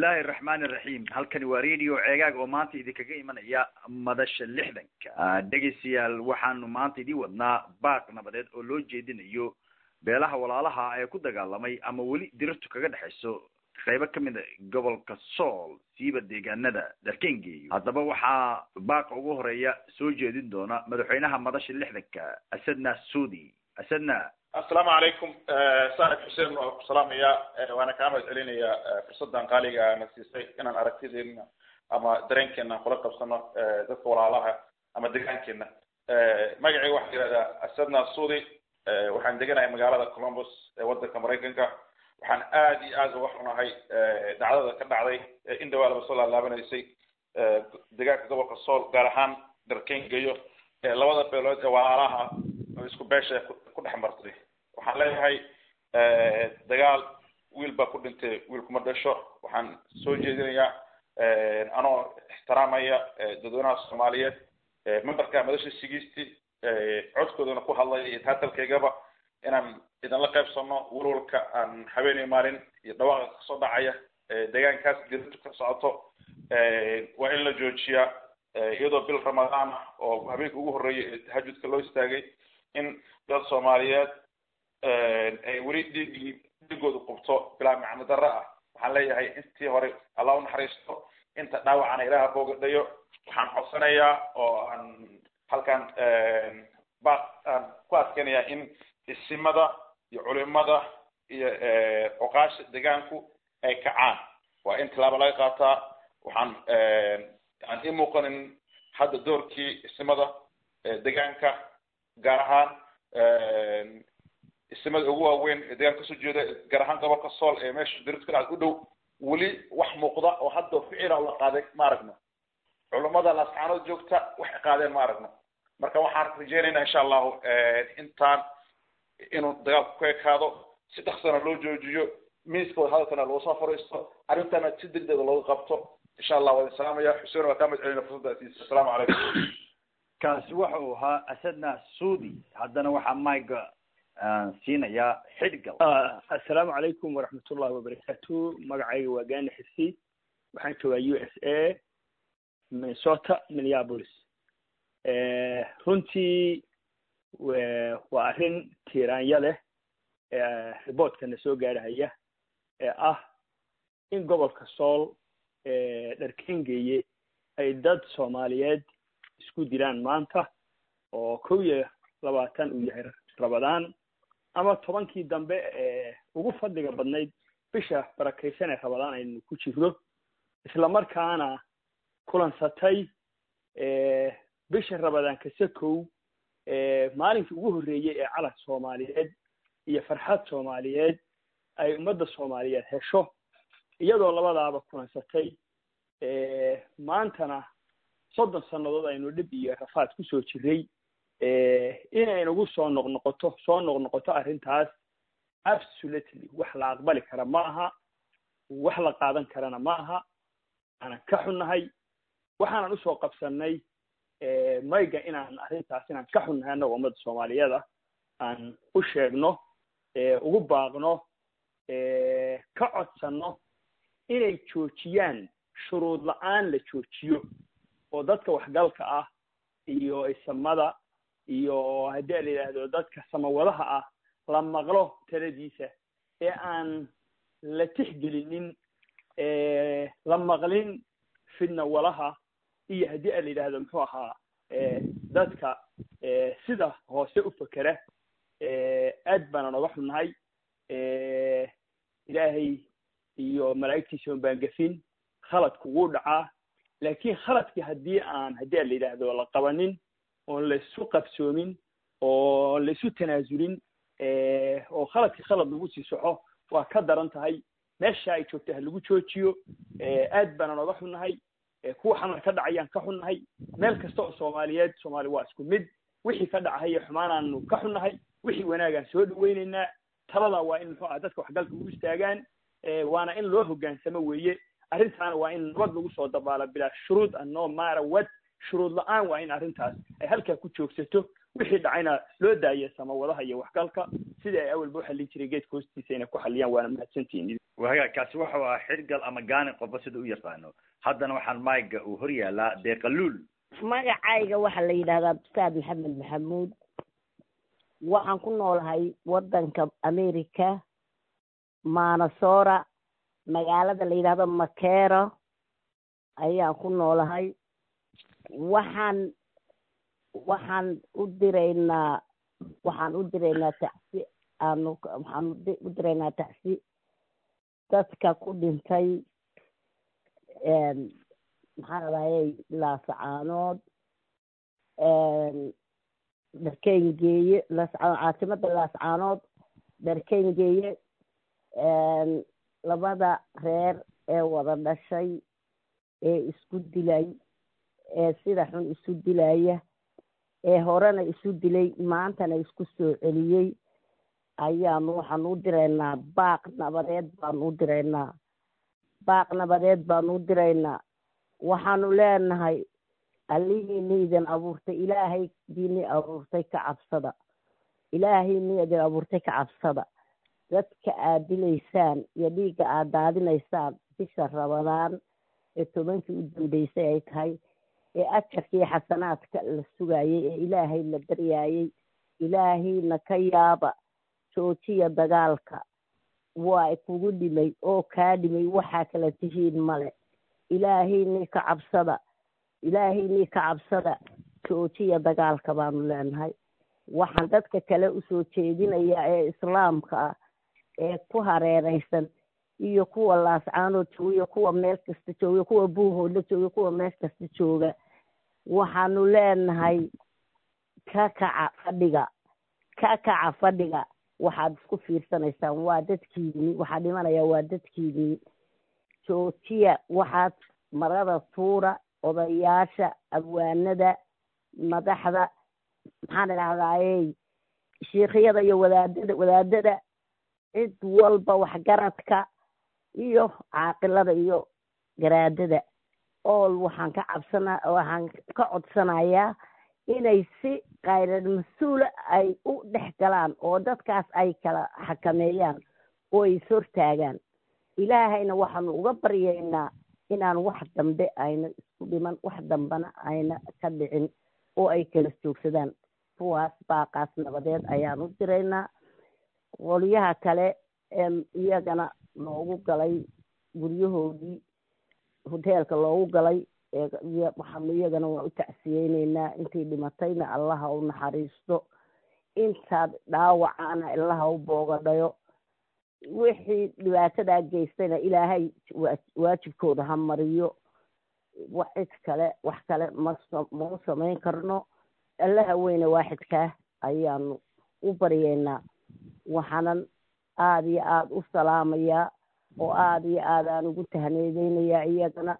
bismillahi araxmaani iraxiim halkani waa radio ceegaag oo maanta idinkaga imanaya madasha lixdanka dhegeystayaal waxaanu maanta idin wadnaa baaq nabadeed oo loo jeedinayo beelaha walaalaha ee ku dagaalamay ama weli dirirtu kaga dhexayso qaybo kamid a gobolka sool siiba deegaanada dharkengeeyo haddaba waxaa baaqa ugu horeeya soo jeedin doona madaxweynaha madasha lixdanka asadna suudi asadna assalaamu calaykum saaxib xuseen waa ku salaamaya waana kaa mahad celinayaa fursaddan qaaliga na siisay inaan aragtideena ama dareenkeena kula qabsano dadka walaalaha ama degaankeena magacayga waxaa yihahdaa asadna suudi waxaan deganahay magaalada columbus ee wadanka maraykanka waxaan aad iyo aad uga xunahay dacdada ka dhacday in dhawaa laba soo laalaabanaysay degaanka gobolka sool gaar ahaan dharkengeyo labada beelood ee walaalaha oo isku beesha ku dhex martay waxaan leeyahay dagaal wiil baa ku dhintay wiil kuma dhasho waxaan soo jeedinayaa anoo ixtiraamaya dadweynaha soomaaliyeed memberka madasha sigiisti codkoodana ku hadlaya iyo taatalkaygaba inaan idinla qaybsano walwalka aan habeenay maalin iyo dhawaaqa kasoo dhacaya deegaankaas dirintu ka socoto waa in la joojiyaa iyadoo bil ramadaan ah oo habeenka ugu horreeyay ee tahajudka loo istaagay in dad soomaaliyeed ay weli dhiigii dhiigooda qubto bilaa macno darro ah waxaan leeyahay intii hore allah unaxariisto inta dhaawacana ilaaha boogadhayo waxaan codsanayaa oo aan halkan baaq aan ku adkeynayaa in isimada iyo culimada iyo cuqaasha degaanku ay kacaan waa in tilaabo laga qaataa waxaan aan ii muuqanin hadda doorkii isimada degaanka gaar ahaan isimada ugu waaweyn ee deegaanka kasoo jeeda gaar ahaan gobolka sool ee meesha dirirtu ka dhacda u dhow weli wax muuqda oo hadda ficila la qaaday ma aragno culummada laascaanood joogta waxay qaadeen ma aragno marka waxaan rajeynaynaa insha allahu intaan inuu dagaalku ku ekaado si dhaksana loo joojiyo miiska wadahadalkana loo soo fariisto arrintana si degdega looga qabto insha allah waa idin salaamaya xuseen waa kaa mad celina fursadda siisa asalaamu calaykum kaasi waxa uu ahaa asadna suudi haddana waxaa maiga siinayaa xidhgal assalaamu calaykum waraxmatullahi wabarakaatu magacayga waa gani xisi waxaan joogaa u s a minnesota minneapolis runtii waa arrin tiiraanya leh riboortkana soo gaarhaya ee ah in gobolka sool dharkengeeye ay dad soomaaliyeed isku dilaan maanta oo kow iyo labaatan uu yahay rabadaan ama tobankii dambe ee ugu fadliga badnayd bisha barakaysan ee rabadaan aynu ku jirno isla markaana kulansatay bisha rabadaan kasakow maalinkii ugu horreeyey ee calan soomaaliyeed iyo farxad soomaaliyeed ay ummadda soomaaliyeed hesho iyadoo labadaaba kulansatay maantana soddon sannadood aynu dhib iyo rafaad kusoo jiray inaynagu soo noqnoqoto soo noqnoqoto arrintaas absolutely wax la aqbali kara ma aha wax la qaadan karana ma aha aanan ka xunnahay waxaanan usoo qabsanay mayga inaan arrintaas inaan ka xunnahay annaga ummadda soomaaliyeeda aan u sheegno ugu baaqno ka codsanno inay joojiyaan shuruud la-aan la joojiyo oo dadka waxgalka ah iyo isamada iyo haddii la yidhaahdo dadka samawadaha ah la maqlo taladiisa ee aan la tixgelinin la maqlin fidna walaha iyo haddii a la yidhaahdo muxuu ahaa dadka sida hoose u fekera aad baana nooga xunnahay ilaahay iyo malaa'igtiisa un baan gafin khaladku wuu dhacaa laakiin khaladkii haddii aan haddii a la yidhaahdo la qabanin oon laisu qabsoomin oo laisu tanaasulin oo khaladkii khalad lagu sii soxo waa ka daran tahay meesha ay joogta ha lagu joojiyo aad baana nooga xunnahay kuwa xamar ka dhacayaan ka xunnahay meel kasta oo soomaaliyeed soomaali waa isku mid wixii ka dhacaya xumaanaanu ka xunnahay wixii wanaagaan soo dhaweynaynaa talada waa in muxuu ah dadka waxgalka ugu istaagaan waana in loo hoggaansamo weeye arrintaana waa in nabad lagu soo dabaalo bilaa shuruud ano maara wad shuruud la-aan waa in arrintaas ay halkaa ku joogsato wixii dhacayna loo daayo samawadaha iyo waxgalka sidii ay awalba u xallin jiray geedka hoostiisa inay ku xalliyaan waana mahadsantihiin waga kaasi wuxuu ahaa xirgal ama gaani qofba sida u yaqaano haddana waxaan mayga uu hor yaalaa deeqaluul magacayga waxaa la yidhahdaa ustaad maxamed maxamuud waxaan ku noolahay waddanka america manasora magaalada la yidhahdo makero ayaan ku noolahay waxaan waxaan u diraynaa waxaan u diraynaa tacsi aanu waxaan u diraynaa tacsi dadka ku dhintay maxaa ladahayay laasacaanood dharkeyngeeye laascaanood caasimada laascaanood dharkeyngeeye labada reer ee wada dhashay ee isku dilay ee sida xun isu dilaya ee horena isu dilay maantana isku soo celiyey ayaanu waxaanu u diraynaa baaq nabadeed baanu u diraynaa baaq nabadeed baanu u diraynaa waxaanu leenahay allihiini idin abuurtay ilaahay diini abuurtay ka cabsada ilaahayni idin abuurtay ka cabsada dadka aad dilaysaan iyo dhiigga aad daadinaysaan bisha rabadaan ee tobankii u dambeysay ay tahay ee ajarkii xasanaadka la sugayay ee ilaahay la daryaayay ilaahayna ka yaaba joojiya dagaalka waa kugu dhimay oo kaa dhimay waxaa kala tihiin male ilaahaynii ka cabsada ilaahaynii ka cabsada joojiya dagaalka baanu leenahay waxaan dadka kale usoo jeedinayaa ee islaamka ah ee ku hareereysan iyo kuwa laascaanood jooga iyo kuwa meel kasta jooga kuwa buuhoodla jooga kuwa meel kasta jooga waxaanu leenahay ka kaca fadhiga ka kaca fadhiga waxaad isku fiirsanaysaan waa dadkiini waxaa dhimanaya waa dadkiini joojiya waxaad marada tuura odayaasha abwaanada madaxda maxaan idhahdayey shiikhiyada iyo wadaadada wadaadada cid walba waxgaradka iyo caaqilada iyo garaadada ool waxaan ka cabsana waxaan ka codsanayaa inay si khayrar mas-uula ay u dhex galaan oo dadkaas ay kala xakameeyaan oo ay ishortaagaan ilaahayna waxaanu uga baryaynaa inaan wax dambe ayna isku dhiman wax dambena ayna ka dhicin oo ay kala joogsadaan kuwaas baaqaas nabadeed ayaan u diraynaa qolyaha kale ee iyagana loogu galay guryahoodii hoteelka loogu galay waxaanu iyagana waa u tacsiyeyneynaa intii dhimatayna allaha u naxariisto intaad dhaawacana allaha u boogadhayo wixii dhibaatadaa geystayna ilaahay waajibkooda ha mariyo cid kale wax kale ma mau samayn karno allaha weyne waaxidkaa ayaanu u baryeynaa waxaanan aada iyo aada u salaamayaa oo aada iyo aada aan ugu tahneedeynayaa iyagana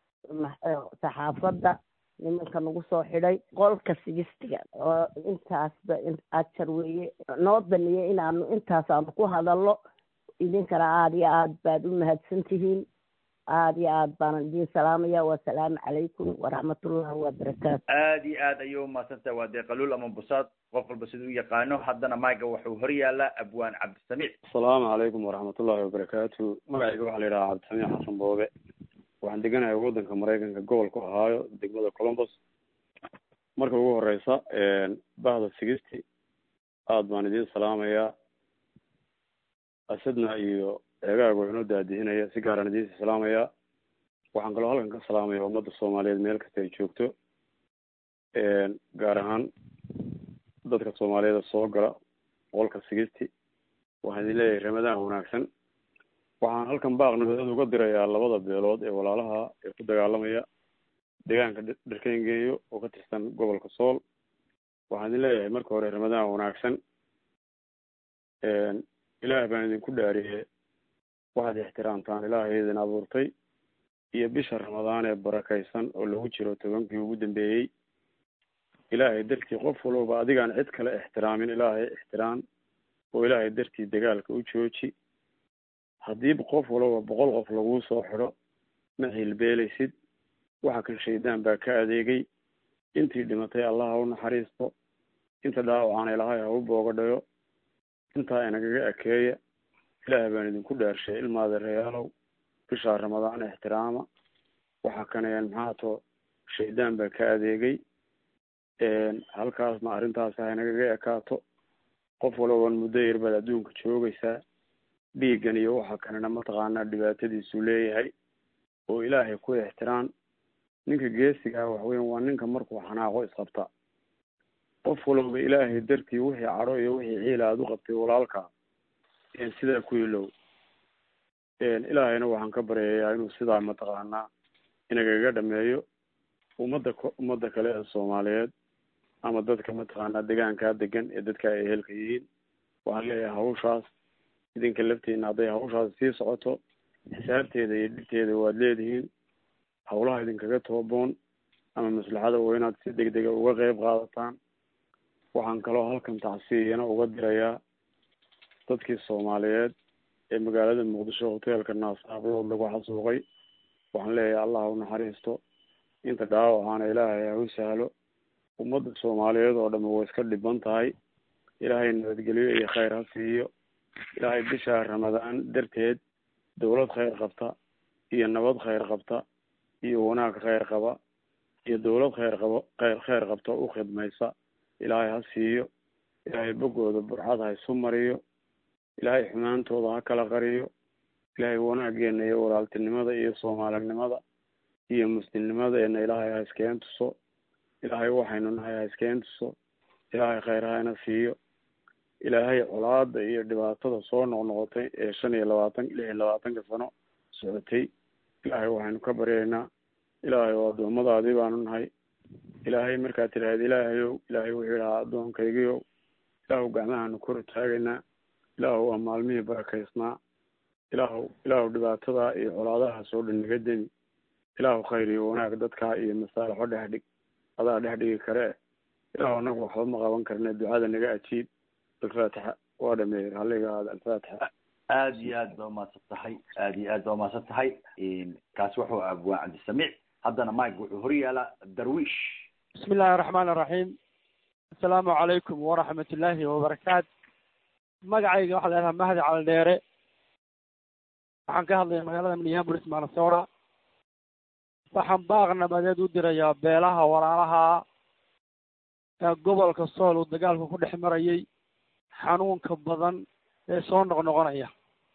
saxaafadda nimanka nagu soo xidhay qolka sigistiga oo intaasba ajar weeye noo baneeyey inaanu intaas aanu ku hadalno idinkana aada iyo aad baad u mahadsan tihiin aada iyo aad baanan idin salaamaya wasalaamu calaykum waraxmatullahi wabarakaatu aada iyo aad ayay umahadsantahay waa deeqaluul ama busaad qof walba siduu u yaqaano haddana mayga wuxuu hor yaalaa abwaan cabdisamiic asalaamu calaykum waraxmatullahi wabarakaatu magacayga waxaa la yidhahaa cabdisamiic xasan boobe waxaan deganahay waddanka maraykanka gobolka ohaayo degmada columbus marka ugu horeysa bahda sigisti aada baan idiin salaamayaa asadna iyo eegaaga waa inoo daadihinaya si gaaraan idiinsi salaamayaa waxaan kaloo halkan ka salaamaya ummadda soomaaliyeed meel kasta ay joogto gaar ahaan dadka soomaaliyeed soo gala qolka sigisti waxaan idin leeyahay ramadaan wanaagsan waxaan halkan baaq nabadeed uga dirayaa labada beelood ee walaalaha ee ku dagaalamaya deegaanka dharkengeeyo oo ka tirsan gobolka sool waxaan idin leeyahay marka hore ramadaan wanaagsan ilaah baan idinku dhaariyey waxaad ixtiraamtaan ilaahay idin abuurtay iyo bisha ramadaan ee barakaysan oo lagu jiro tobankii ugu dambeeyey ilaahay dartii qof walbaba adigaan cid kale ixtiraamin ilaahay ixtiraam oo ilaahay dartii dagaalka u jooji haddii qof walbaba boqol qof laguu soo xidho ma hilbeelaysid waxa kan shaydaan baa ka adeegay intii dhimatay allaha u naxariisto inta dhaawacana ilaahay ha u boogadhayo intaa inagaga ekeeya ilaahay baan idinku dhaarshay ilmaada reyaalow bishaa ramadaan ixtiraama waxa kanayaan maxaa too shaydaan baa ka adeegay halkaasna arrintaas ha inagaga ekaato qof walbaban muddo yar baad adduunka joogaysaa dhiiggan iyo waxa kanena mataqaanaa dhibaatadiisuu leeyahay oo ilaahay ku ixtiraan ninka geesigaa waxweyan waa ninka markuu xanaaqo isqabta qof walba ilaahay dartii wixii cadho iyo wixii ciila aada u qabtay walaalkaa sidaa ku ilow ilaahayna waxaan ka baryayaa inuu sidaa mataqaanaa inagaga dhameeyo ummadda ummadda kale ee soomaaliyeed ama dadka mataqaanaa degaankaa degan ee dadka ay ehelka yihiin waxaan leeyahay hawshaas idinka laftiina hadday hawshaas sii socoto xisaabteeda iyo dhibteeda waad leedihiin hawlaha idinkaga tooboon ama maslaxada waa inaad si deg dega uga qeyb qaadataan waxaan kaloo halkan tacsiyana uga dirayaa dadkii soomaaliyeed ee magaalada muqdisho hoteelka naasaablood lagu xasuuqay waxaan leeyahay allah u naxariisto inta dhaawacaana ilaahay ha u sahlo ummadda soomaaliyeed oo dhami way iska dhiban tahay ilaahay nabadgelyo iyo khayr ha siiyo ilaahay bishaa ramadaan darteed dawlad khayr qabta iyo nabad khayr qabta iyo wanaag khayr qaba iyo dawlad khayr qabo khayr khayr qabta u khidmaysa ilaahay ha siiyo ilaahay boggooda burxad ha isu mariyo ilaahay xumaantooda ha kala qariyo ilaahay wanaageena iyo walaaltinimada iyo soomaalinimada iyo muslimnimadeena ilaahay ha iskeen tuso ilaahay waxaynu nahay ha iskeen tuso ilaahay khayr hayna siiyo ilaahay colaada iyo dhibaatada soo noqnoqotay ee shan iyo labaatan lix iyo labaatanka sano socotay ilaahay waxaynu ka baryaynaa ilaahay oo addoommadaadii baanu nahay ilaahay markaad tidhaahda ilaahayow ilaahay wuxuu yidhahaa addoonkaygiyow ilaahu gacmahaanu kor taagaynaa ilaahu waa maalmihii barakaysnaa ilaahu ilaahu dhibaatadaa iyo colaadaha soo dhan naga demi ilaahu khayr iyo wanaag dadkaa iyo masaalixo dhex dhig adaa dhex dhigi kare ilaahu anagu waxba ma qaban karne ducada naga ajiib alfaatixa waa dhameeyey halliga aada alfaatixa aada iyo aad baa umahadsan tahay aada iyo aad baa umahadsan tahay kaasi wuxuu abwaa cabdisamiic haddana mike wuxuu hor yaalaa darwiish bismi illaahi araxmaan iraxiim assalaamu calaykum waraxmat ullaahi wabarakaat magacayga waxaa leedahay mahdi caldheere waxaan ka hadlaya magaalada minneapolis manasora waxaan baaq nabadeed u dirayaa beelaha walaalaha ee gobolka sool uu dagaalku ku dhex marayay xanuunka badan ee soo noqnoqonaya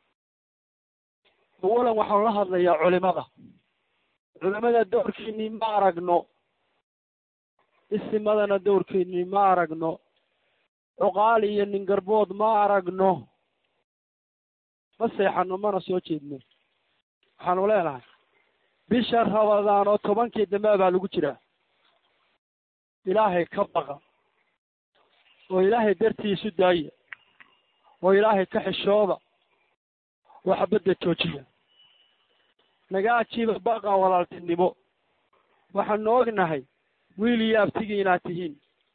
awalan waxaan la hadlayaa culimada culimada dowrkiinii ma aragno isimadana dowrkiinii ma aragno cuqaal iyo ningarbood ma aragno ma seexano mana soo jeedno waxaanu leenahay bisha rabadaan oo tobankii dambe baa lagu jiraa ilaahay ka baqa oo ilaahay dartiisu daaya oo ilaahay ka xishooda oo xabadda joojiya naga ajiiba baqa walaaltinimo waxaanu ognahay wiil iyo abtigii inaad tihiin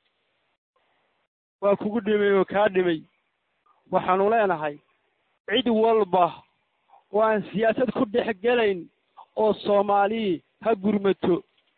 waa kugu dhimay oo kaa dhimay waxaanu leenahay cid walba oo aan siyaasad ku dhex gelayn oo soomaalii ha gurmato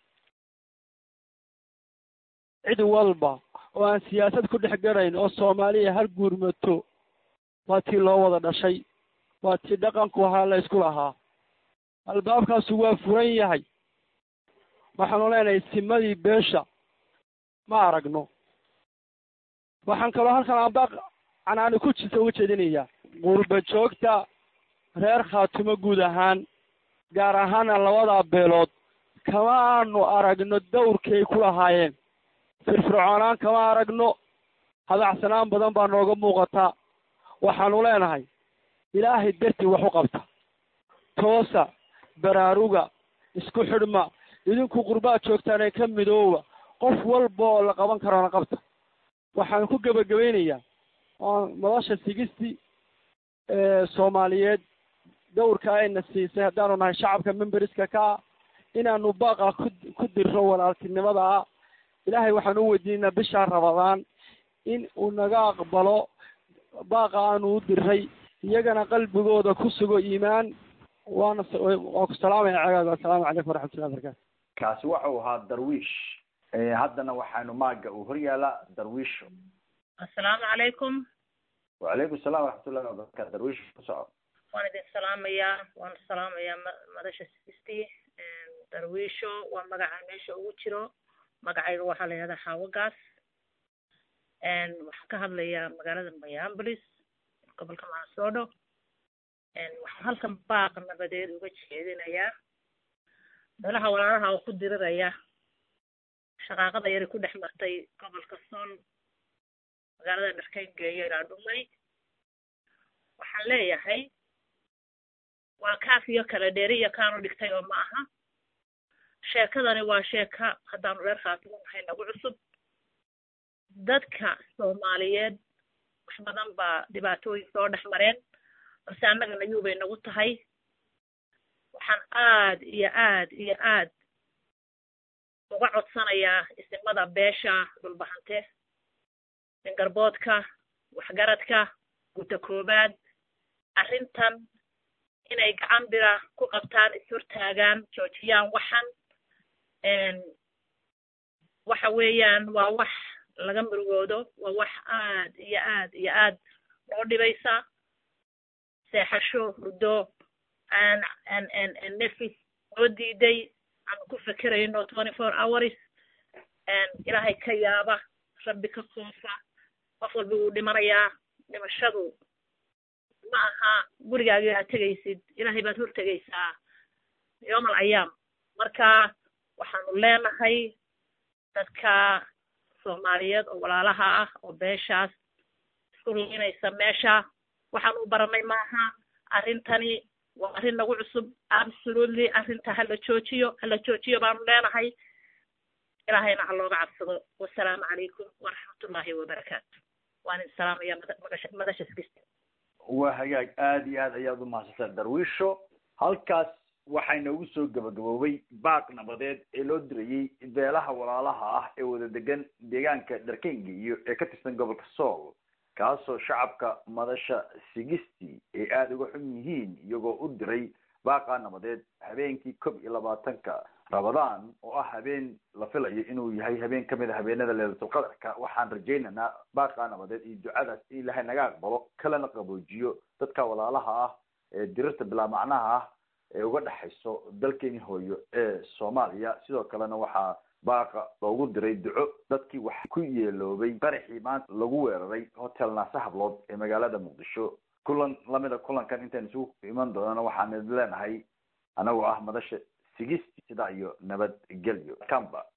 cid walba oo aan siyaasad ku dhex gelayn oo soomaaliya ha gurmato waa tii loo wada dhashay waa tii dhaqanku ahaa la isku lahaa albaabkaasu waa furan yahay waxaanu leenahay simadii beesha ma aragno waxaan kaloo halkan abaaq canaani ku jirta uga jeedinayaa qurba joogta reer khaatumo guud ahaan gaar ahaana labadaa beelood kama aanu aragno dawrkii ay ku lahaayeen firfircoonaan kama aragno hadacsanaan badan baa nooga muuqataa waxaanu leenahay ilaahay dartii wax u qabta toosa baraaruga isku xidhma idinku qurbaad joogtaan ee ka midooba qof walba oo la qaban karona qabta waxaan ku gebagabaynayaa oo madasha sigisti soomaaliyeed dawrka ayna siisay haddaanu nahay shacabka memberiska ka ah inaanu baaqa ku ku dirro walaaltinimada ah ilaahay waxaan u weydiinaynaa bishaa rabadaan in uu naga aqbalo baaqa aanu u diray iyagana qalbigooda ku sugo iimaan waana waan ku salaamaya cagaag assalaamu calaykum waraxmatullahi barakatu kaasi waxau ahaa darwiish haddana waxaanu maaga uu hor yaalaa darwiisho assalaamu calaykum wacalaykum salaam waraxmatullahi wabarakatu darwiisho ku soco waan idin salaamayaa waan salaamayaa ma madasha sisti darwiisho waa magaca meesha ugu jiro magacayga waxaa la yihahdaa xaawagaas waxaan ka hadlayaa magaalada mayambolis gobolka maasoodo waxaan halkan baaq nabadeed uga jeedinayaa meelaha walaalaha oo ku diriraya shaqaaqada yari ku dhex martay gobolka sool magaalada dharkayngeeyo ilaa dhumay waxaan leeyahay waa kaaf iyo kala dheeri iyo kaanu dhigtay oo ma aha sheekadani waa sheeka haddaanu reer khaatimo nahay nagu cusub dadka soomaaliyeed wax badan baa dhibaatooyin soo dhex mareen balse annaga nayuubay nagu tahay waxaan aad iyo aad iyo aad uga codsanayaa isimada beesha dhulbahante dingarboodka waxgaradka guta koobaad arrintan inay gacan bira ku qabtaan ishortaagaan joojiyaan waxan waxa weeyaan waa wax laga murugoodo waa wax aad iyo aad iyo aad noo dhibaysa seexasho hurdo aan aan aan aan nefis noo diiday aanu ku fekerayno twenty four hours ilaahay ka yaaba rabbi ka koofa qof walba wuu dhimanayaa dhimashadu ma aha gurigaagii aad tegaysid ilaahay baad hor tegaysaa yowm al ayaam marka waxaanu leenahay dadka soomaaliyeed oo walaalaha ah oo beeshaas isku luminaysa meesha waxaan u baranay maaha arrintani waa arrin nagu cusub absolutely arrinta hala joojiyo hala joojiyo baanu leenahay ilaahayna ha looga cabsado wasalaamu calaykum waraxmatullaahi wabarakaatu waan idin salaamaya madasha madasha sigista waa hagaag aada iyo aad ayaad umahadsantaa darwiisho halkaas waxaa inoogu soo gabagaboobay baaq nabadeed ee loo dirayey beelaha walaalaha ah ee wada degan deegaanka dharkengiyo ee ka tirsan gobolka sool kaasoo shacabka madasha sigisti ay aada uga xun yihiin iyagoo u diray baaqa nabadeed habeenkii kob iyo labaatanka rabadaan oo ah habeen la filayo inuu yahay habeen kamid a habeenada leelatulqadarka waxaan rajaynaynaa baaqa nabadeed iyo ducadaas in ilaahay naga aqbalo kalena qaboojiyo dadka walaalaha ah ee dirirta bilaa macnaha ah ee uga dhexayso dalkeeni hooyo ee soomaaliya sidoo kalena waxaa baaqa loogu diray duco dadkii wax ku yeeloobay qaraxii maanta lagu weeraray hotel naase hablood ee magaalada muqdisho kulan lamida kulankan intaynu isugu iman doonana waxaan idin leenahay anagoo ah madasha sigisti sidaa iyo nabadgelyo kamba